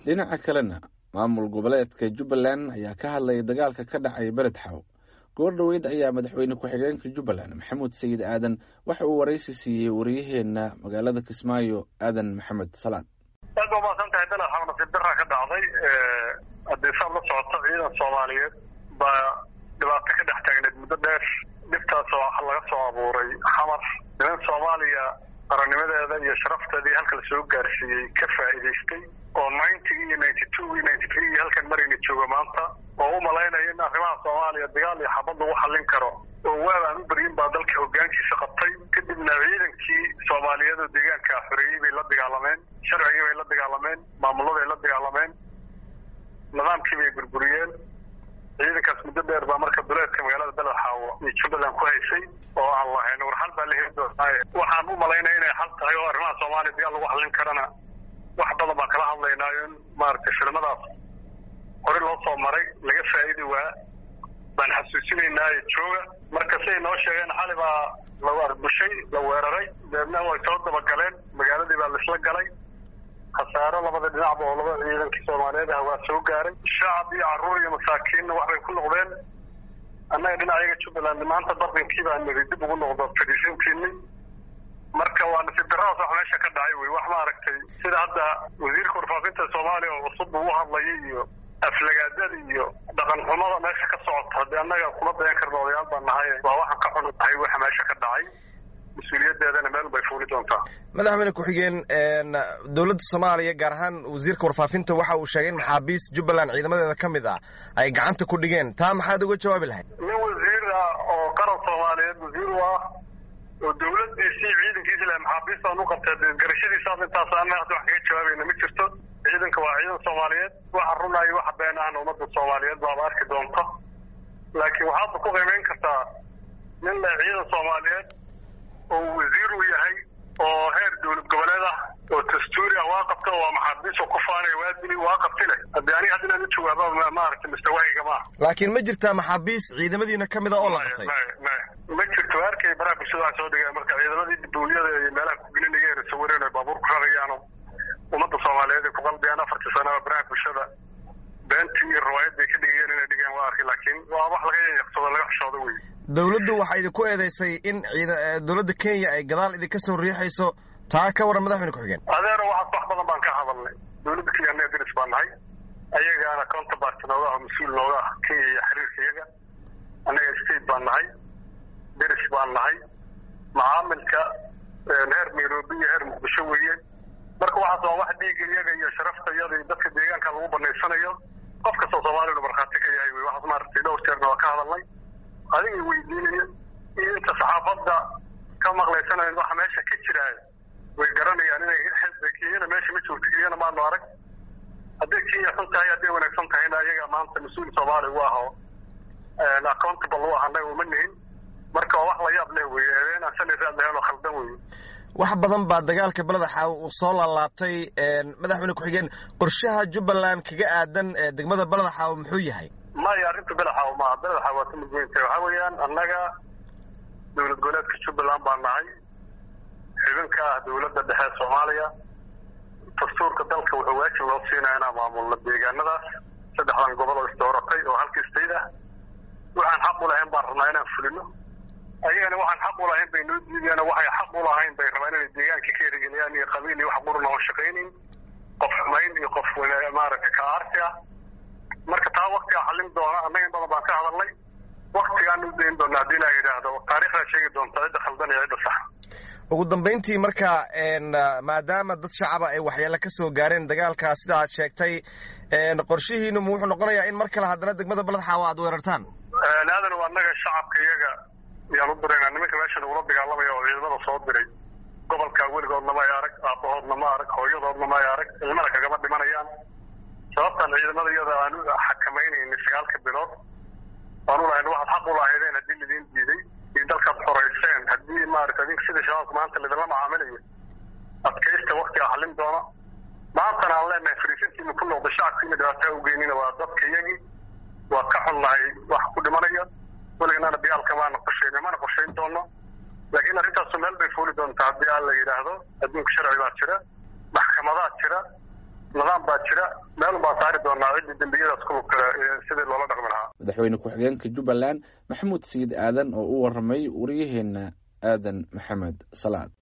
dhinaca kalena maamul goboleedka jubbaland ayaa ka hadlaya dagaalka ka dhacay beled xaw goor dhoweyd ayaa madaxweyne ku-xigeenka jubbaland maxamuud sayid aadan waxa uu waraysi siiyey wariyaheenna magaalada kismaayo aadan maxamed salaad aad ba umaasan tahay beled xaw nasiib daraa ka dhacday haddii saad la socoto ciidan soomaaliyeed baa dhibaato ka dhex taagneed muddo dheer dhibtaasoo waxa laga soo abuuray xamar niman soomaaliya qarannimadeeda iyo sharafteedii halka lasoo gaarsiiyey ka faa'iidaystay oo ninety iyo ninety two iyo ninety three iyo halkan marayna jooga maanta oo u malaynaya in arrimaha soomaaliya dagaal iyo xabad lagu xallin karo oo waab aan u beryin baa dalka hoggaankiisa qabtay kadibna ciidankii soomaaliyeed oo deegaanka xoreeyey bay la dagaalameen sharcigii bay la dagaalameen maamuladay la dagaalameen nidaamkii bay burburiyeen ciidankaas muddo dheer baa marka duleedka magaalada beled xaawo iyo jubbaland ku haysay oo aan lahayn war xal baa la heli doonaaye waxaan u malaynaya inay xal tahay oo arrimaha soomaaliya dagaal lagu xallin karana wax badan baan kala hadlaynaayo in maaragtay filimadaas hore loo soo maray laga faa'idi waa baan xasuusinaynaayo jooga marka siday noo sheegeen xali baa la arbushay la weeraray deedna way soo dabagaleen magaaladii baa laisla galay khasaaro labada dhinacba oo labada ciidankii soomaaliyeed ah waa soo gaaray shacab iyo carruur iyo masaakiinna waxbay ku noqdeen annaga dhinacayaga jubbaland maanta bardinkii baa niri dib ugu noqdo fadhiisintiinay marka waa nasiib daradaas wax meesha ka dhacay wey wax maaragtay sida hadda wasiirka warfaafinta soomaaliya oo cusub uu u hadlayay iyo aflagaadada iyo dhaqan xumada meesha ka socota haddii annaga kuma dayan karna odayaal baan nahay waa waxaan ka xun tahay waxa meesha ka dhacay mas-uuliyadeedana meel bay fuuli doontaa madaxweyne ku-xigeen dowladda soomaaliya gaar ahaan wasiirka warfaafinta waxa uu sheegay in maxaabiist jubbaland ciidamadeeda ka mid ah ay gacanta ku dhigeen taa maxaad uga jawaabi lahayd nin wasiir ah oo qaran soomaaliyeed wasiir u ah oo dawladdiisii ciidankiisi leh maxaabiistaan u qabtay garashadiisaas intaas ana hadda wax kaga jawaabayna ma jirto ciidanka waa ciidan soomaaliyeed waxa runaayo waxa been ahna ummadda soomaaliyeed baaba arki doonta laakiin waxaadba ku qiimeyn kartaa nin leh ciidan soomaaliyeed oo wasiir uu yahay oo heer dowlad goboleed ah oo dastuuri ah waa qabta waa maxaabiisoo ku faanaya waa dili waa qabti leh haddii aniga hadda inaan u jawaaba maaragtay mustawahayga maaha laakiin ma jirtaa maxaabiis ciidamadiina ka mid a oo la qabtay ma jirto arkay baraha bulshada waxaa soo dhigaya marka ciidamadii duuliyada iyo meelaha kugelinaya sawireen ay baabuur ku rarayaano ummadda soomaaliyeed ay ku qalbiyaan afartii sanaba baraha bulshada beentii iyo riwaayad bay ka dhigayeen inay dhigeen waa arkay laakiin waa wax laga yaqsado laga xishoodo wey dawladdu waxaa idinku eedeysay in ciida dowladda kenya ay gadaal idinka soo riixayso taa ka waran madaxweyne ku-xigeen adeero waxaas wax badan baan ka hadalnay dowladda kenya annaga deris baan nahay ayagaana counterpart nooga ah mas-uul nooga ah kenya iyo xiriirka iyaga annaga state baan nahay deris baan nahay macaamilka heer nairobi iyo heer muqdisho weeye marka waxaas waa wax dhiiga iyaga iyo sharafta iyada iyo dadka deegaanka lagu banaysanayo qof kastoo soomaaliyanu markhaati ka yahay wey waxaas maaragtay dhowr jeerna waa ka hadalnay adiga weydiinaya iyo inta saxaafadda ka maqlaysanayn waxa meesha ka jiraayo way garanayaan inay kenyana meesha ma joogto kenyana maanu arag hadday kenya xun tahay hadday wanaagsan tahayna ayaga maanta mas-uul soomaaliya u ah oo accountable u ah annaga uma nihin marka waa wax la yaab leh wey eedeen aan sali raad lahayn oo khaldan wey wax badan baa dagaalka beleda xaawo uu soo laalaabtay madaxweyne ku-xigeen qorshaha jubbaland kaga aadan degmada beleda xaawo muxuu yahay maya arrinta beled xaawo maaha beled xaawo waa ka mid weyn tahay waxaa weeyaan annaga dowlad goboleedka jubbaland baan nahay xubin ka ah dowladda dhexe soomaaliya dastuurka dalka wuxuu waajib loo siinaya inaan maamulno deegaanadaas saddexdan gobol oo isdooratay oo halka state ah waxaan xaq u lahayn baan rabnaa inaan fulino ayagana waxaan xaq u lahayn bay noo diideen waxay xaq u lahayn bay rabaan inay deegaanka ka erigeliyaan iyo qabiil iyo wax quruna oo shaqaynayn qof xumayn iyo qof maaragtay ka aarsi ah marka taa waktigaa xallin doona annaga in badan baan ka hadalnay waktigaan u dayn doona haddii la yidhaahdo taarikhdaa sheegi doonta cidda khaldan iyo cidda sax ugu dambayntii marka maadaama dad shacaba ay waxyeelo ka soo gaareen dagaalkaa sida aad sheegtay qorshihiinu mu wuxuu noqonayaa in mar kale haddana degmada beled xaawo aad weerartaan aadan waa annaga shacabka iyaga yaan u diraynaa nimanka meesha nagula dagaalamaya oo ciidamada soo diray gobolka weligoodna ma ay arag aabbahoodna ma arag hooyadoodna ma ay arag ilmana kagama dhimanayaan sababtaan ciidamada iyada aan u xakamaynayna sagaalka bilood aan u lahayn waxaad xaq u lahaydeen haddii lidiin diiday iyo dalkaad xorayseen haddii maarata adink sida shabaabka maanta lidinla macaamilayo adkaysta waktigaa xallin doona maantana aan leenahay fariisintiina ku noqda shacabkiina dhibaataa ugeynina waa dadka iyagii waa ka xunnahay wax ku dhimanaya weliganana dagaalka maana qorsheyn mana qorshayn doono laakiin arrintaasu meel bay fuuli doontaa haddii aan la yidhaahdo adduunka sharci baa jira maxkamadaa jira nidaam baa jira meel baan saari doonaa ciddii dembiyadaas ku lug kale sidii loola dhaqmi lahaa madaxweyne ku-xigeenka jubbaland maxamuud sayid aadan oo u waramay wariyaheena aadan maxamed salaad